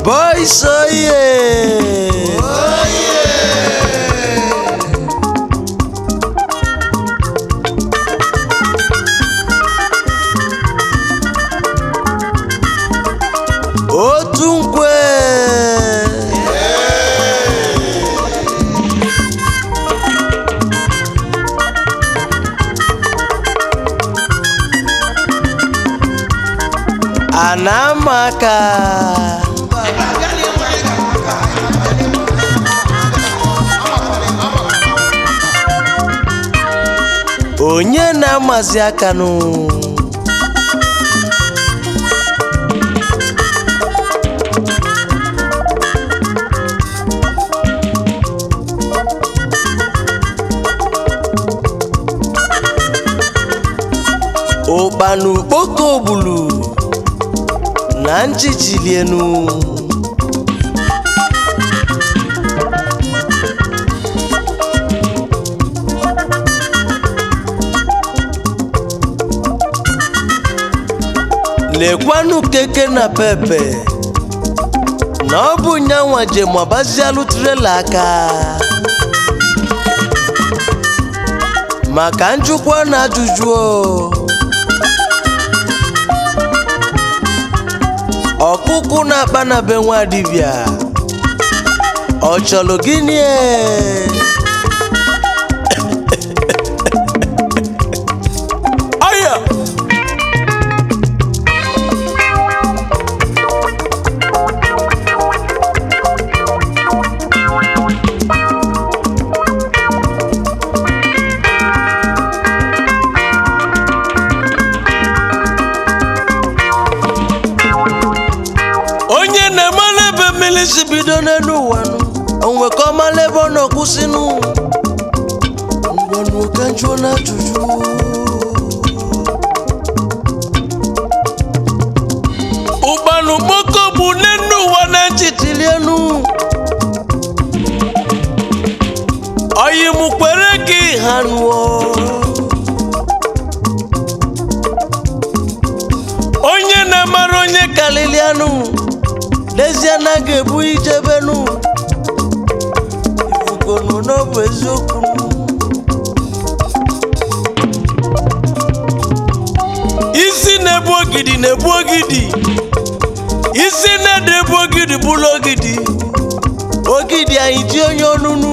boys oye otu nkwe anamaka onye na-amazi akanụ ụkpana ukpoko ogbulu na njijilienu lekwanụ keke na pepe na ọ bụ nyanwa jem agbazialụ trela aka maka njụkwa na ajụjụ o. ọkụkụ na-akpa na be nwa dibịa ọ chọrọ gịnị e? Aya! onye na-emala ebe mmiri si bido n'elu ụwa nụ onwe ka ọ mala ebe ọ na-akwụsịnụ ngwanụ ka njụọ na ajụjụ ụgbanụ kpoko bụ n'elu ụwa na nchitilienu oyi mụ kwere gị ha nụọ onye na-amara onye kalilianụ n'ezie na ga-ebu ijebenu ifugonu n'ọbụ eziokwu isi na-ebu ogidi na-ebu ogidi isi na-ede ebu ogidi bụrụ ogidi ogidi anyị ji onye ọnụnụ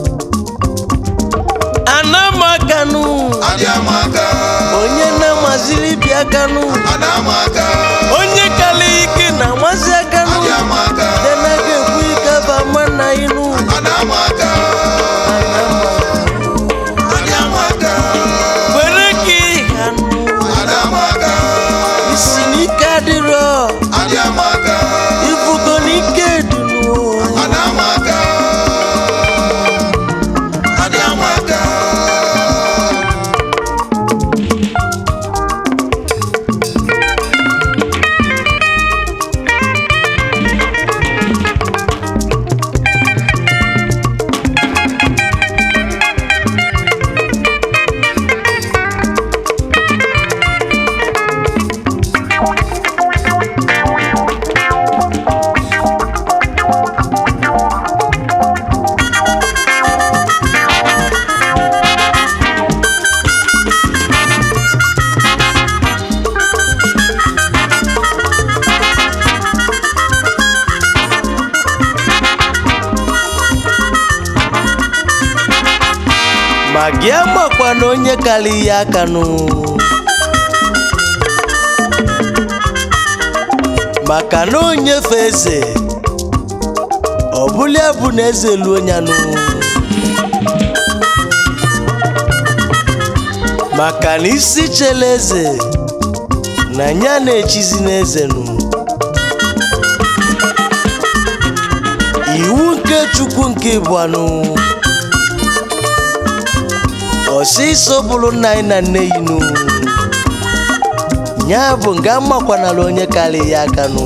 anamakanụ Adiamaka, onye na-amaziri bịa kanụ Adamaka, onye kala ike na amasị akanụ Adiamaka, denaga ekwu ike bama na inu Adamaka, Adiamaka, were ka ịhanụ Adamaka, isi n'ike adịrọ Adiamaka, ifugo n'ike dunu Adamaka, Adiamaka. ma gị amakwa na onye kala ihe akanụ maka na onyefe eze ọ bụla bụ na eze luo nyanụ maka na isi chele eze na nya na-echizi n'eze nụ iwu nke chukwu nke ịbụanụ ọsịsọ bụrụ nna anyị na nne yi nụ ya bụ nga makwanala onye karị ya aka nụ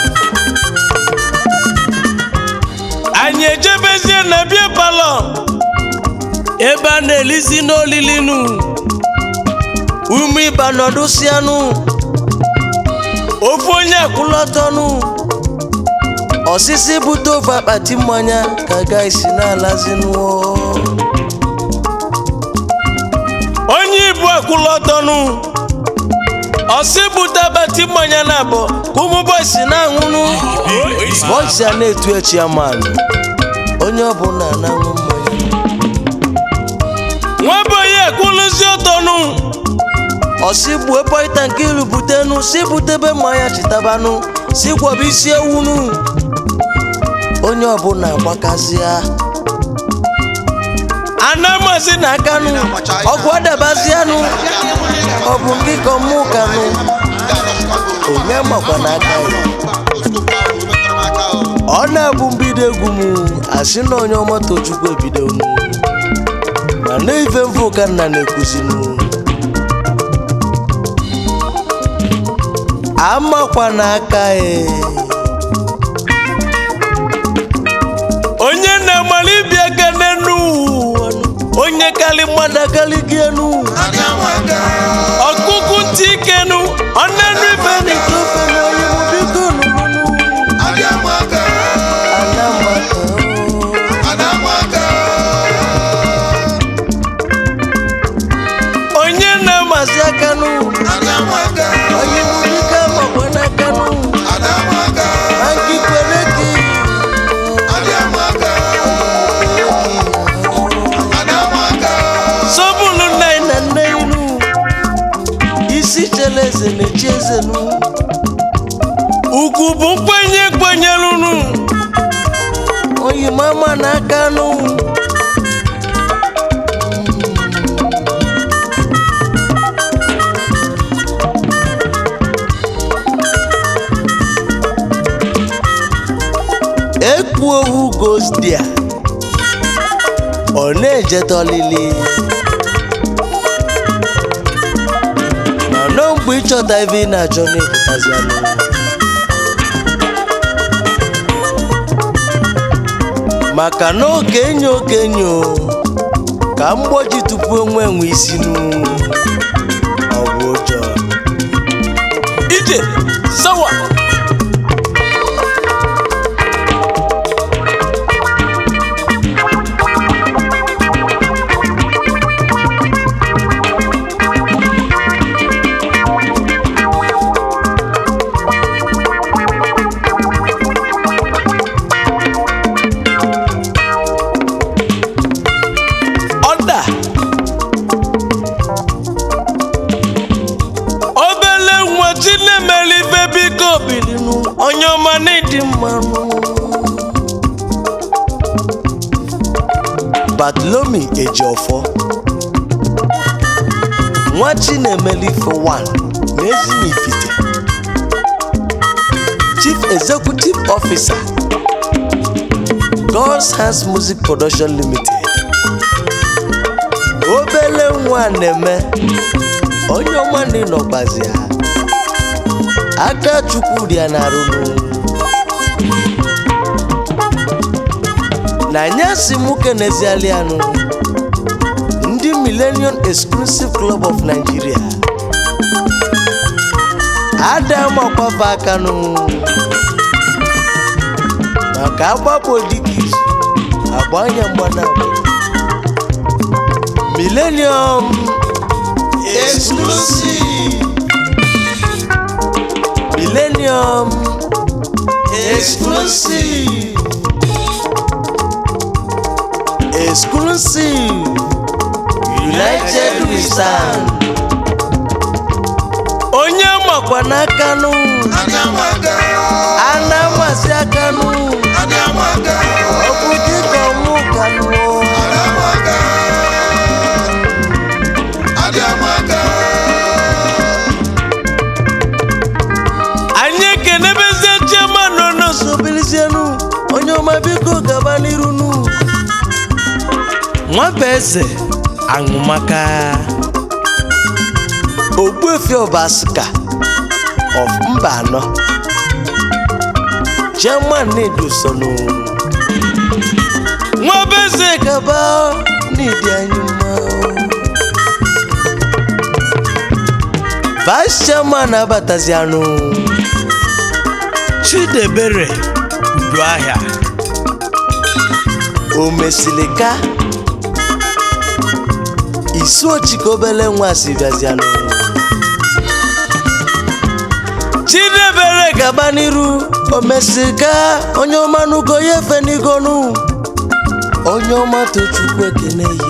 anyị ejebezie na bie palọ ebe a na-elizi n'olili nụ ume ịba nọdụsịanụ ofu onye akwụlọtọnụ osisi bute ofe akpati mmanya ka gaisi na-alazinụọ onye ibu akwụlọtọnụ ọsị bute akpati mmanya na abụ ka ụmụ bọysi na-aṅụnụ bọysi a na-etu echi ya manụ onye ọbụla na-aṅụ mmanya nwabonye ekwuluzi ọtọnụ ọsị gbue pọịta nke ilu butenu si butebe mmanya chitabanụ si gwọba isi ewunu onye ọbụla agbakazịa anamazi na akanụ ọgwụ adabazianụ ọ bụ gị ka ọmụ kanụ onye makwa n'aka ya ọ na-abụ mbido egwu m asị na onye ọma tochukwu ebidonu ma na ife mfụ ka nna na-ekuzinu amakwa n'aka ya onye na-amali ịbịa ga n'enu ụwa nụ. onye kali mmadụ akali gị enu adị amaka ọkụkụ ntị ikenu ọ na-enu ife n'ite ofe na onye mụ biko nụnụnụ adị amaka ana maka adị amaka onye na-amazi akanụ adị amaka onye mụ biko amakwa n'akanụ adị amaka na nkikwere gị adị amaka adị amaka sọbụlụ nna anyị na nne inu isi chele eze na-echi eze nu ugwu bụ nkwenye kwenyerunu oyimama n'aka nụ ekpu owu gosdia ọ na-ejetọlili mana mgbe ịchọta ebe ị na-achọ na-epụtazianụ maka na okenye okenye o, ka mgboji tupu onwe enwe isi nu ọ bụ ụjọ ije sawa ọda obele nwa chinemere ife biko bilinu onye ọma n'ịdị mmanụ batlomi ejiọfọ nwa chinemere ife 1 n'ezinifite chief executive officer god's hands music production limited obele nwa na-eme onye ọma ndị nọkwazi ha aka chukwu dị ya na-arụnụ na nyasi mụ keneziali anụ ndị millennium exclusive club of nigeria ada makwafa akanụ maka agbapụ dịka izu agba anya mgbanabụ millennium exclusive millennium exclusive exclusive united we stand onye makwa n'akanụ adị amaka ana amasị akanụ adị amaka ọ bụ dịka ọmụ kanụ adị amaka adị amaka anyị ekenebezie chioma nọ n'osobilizienu onye ọma biko gaba n'irunu nwaba eze aṅụmaka ogbuefi ọbasika of mba anọ chairman na-edosonu nwaba eze gaba n'ịdị anyị mma vice chairman abatazianụ chidebere ọdụ ahịa o mesịrị ka isi ochike obele nwa si bịazianụ chidebere gaba n'iru o mesịrị ka onye ọma nugo ya efe n'igonu onye ọma tochukwu ekene yi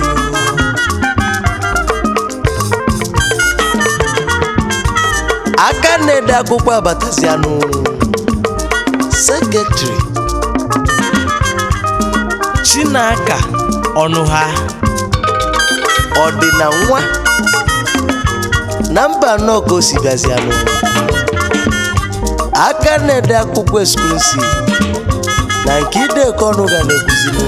aka na-ede akwụkwọ abatazianụ sekretịrị chinaka ọnụ ha ọdịna nwa na mba anọ ka o si bịazianụ aka na-ede akwụkwọ eksklusiv na nke ideka ọnụ ga na-ekwuzinụ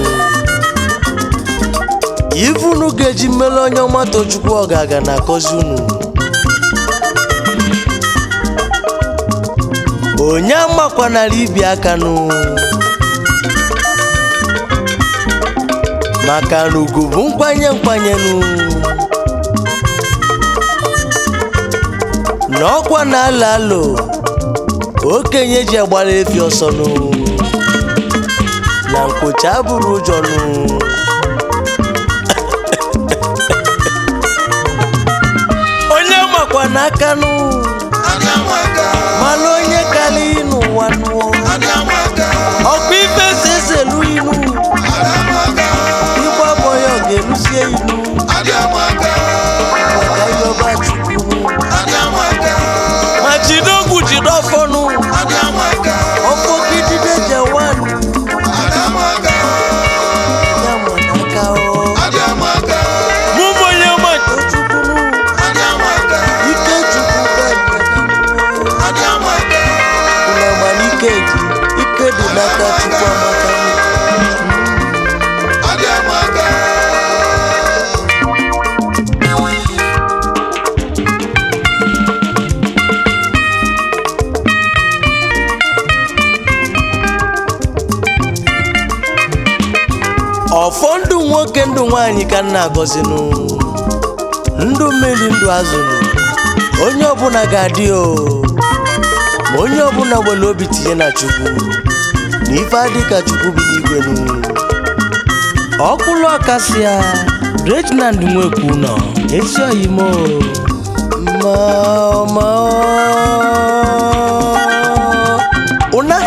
ivunu ga-eji mmele onye ọma tochukwu ọ ga-aga na akọzi unu onye amakwanara ibi aka nụ maka na ugwu bụ nkwanye nkwanye nụ na ọkwa na alo alo okenye ji agbara efi ọsọ nụ na nkwocha abụrụ ụjọ nụ onye makwa n'aka nụ Adị amaka, mana onye kara n'ụwa nụọ adị amaka, ọkwa ife si eselu inu adị amaka, igbe abọ ya ọ ga-eruzie inu adị amaka, maka ịyọba chukwu adị amaka, ma jide ogwu jide ọfọnụ adị amaka, ọfọ gidide jewanụ adị amaka, ya ma n'aka ọ adị amaka, mụ bụ onye ma tochukwunu adị amaka, ike chukwu adị amaka, ụlọ mana ike dị ike dị n'aka chukwu amaka adị amaka. ọfọ ndụ nwoke ndụ nwaanyị ka nna agọzinụ ndụ mmiri ndụ azụnụ onye ọbụla ga-adị o ma onye ọbụla nwere obi tinye na chukwu na ife adị ka chukwu bi n'igwe nụ ọkwụlụ ọkasịa reginald nwekwu nọ ezi oyimo ma ma ụna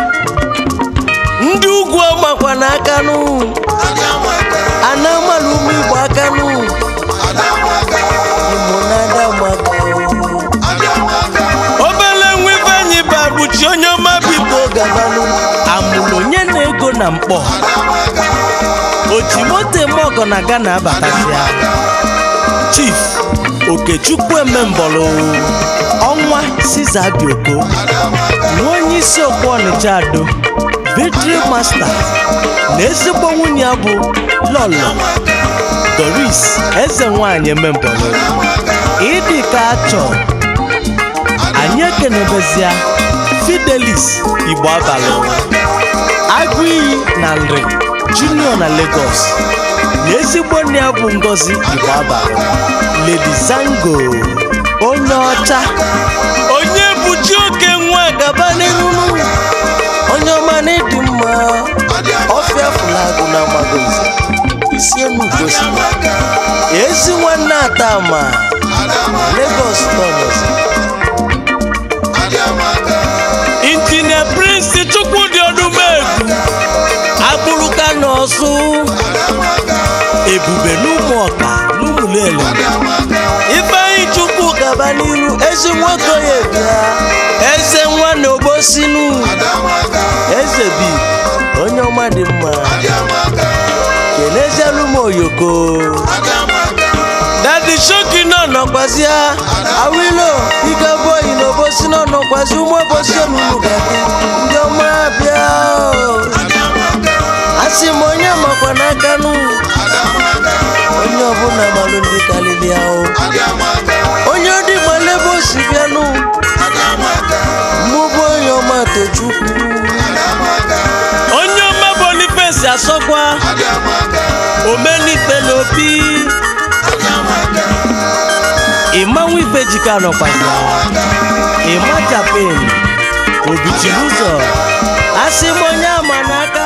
ndị ugwu ọmakwa n'aka nụ Adị amaka, ana amalụ ụmụ igbo aka nụ adị amaka, igbo na-ada maka adị amaka, obele nwa ife anyị babuchi onye ọma biko gabanụ amụrụ onye na-ego na mkpọ adị amaka, oji moto eme ọgọ na gana abatazia chief okechukwu emembọlụ ọnwa siza bioko adị amaka, na onye isi okwu ọnịcha ado victory master na ezigbo nwunye ya bụ lọlọ doris eze nwanyị emembọlụ ịdị ka achọ anyị ekenebezia fidelis igbo abalị agụ iyi na nri junior na lagos na ezigbo nne ya bụ ngozi igbo abalị lady zango onye ọcha onye bụchi oke nwa gaba n'erunu onye ọma na ịdị mma adị ọfịa fụlagụ na magozi isi enu gosi amaka, ezi nwanne atama adị amaka, lagos tọnọzi adị amaka, injinia prince chukwudị ọdụmegwu agbụrụka n'ọsụ adị amaka, ebube n'ụmụ ọka n'ụmụlele adị amaka, ifeanyi chukwu gaba n'iru ezi nwoke ya bịa eze nwa na obosinu adị amaka, eze bi onye ọma dị mma adị amaka, kenezielu m oyoko adị amaka, dadi shoki náà nọkwazịa awilo ike boyi na obosi náà nọkwazi ụmụ obosi onunu gadi ndị ọma bịa o. adị amaka, asị m onye makwa n'aka nụ adị amaka, onye ọbụla malụ ndị kalili ahụ adị amaka, onye dị gbalebe osi bịanụ adị amaka, mmụbụ onye ọma tochukwu adị amaka, onye ọma bonifesi asọkwa adị amaka, omenikpe na opi adị amaka, ịmanwụ ife jika nọkwazi ịma japan obichiri ụzọ asị m onye ama n'aka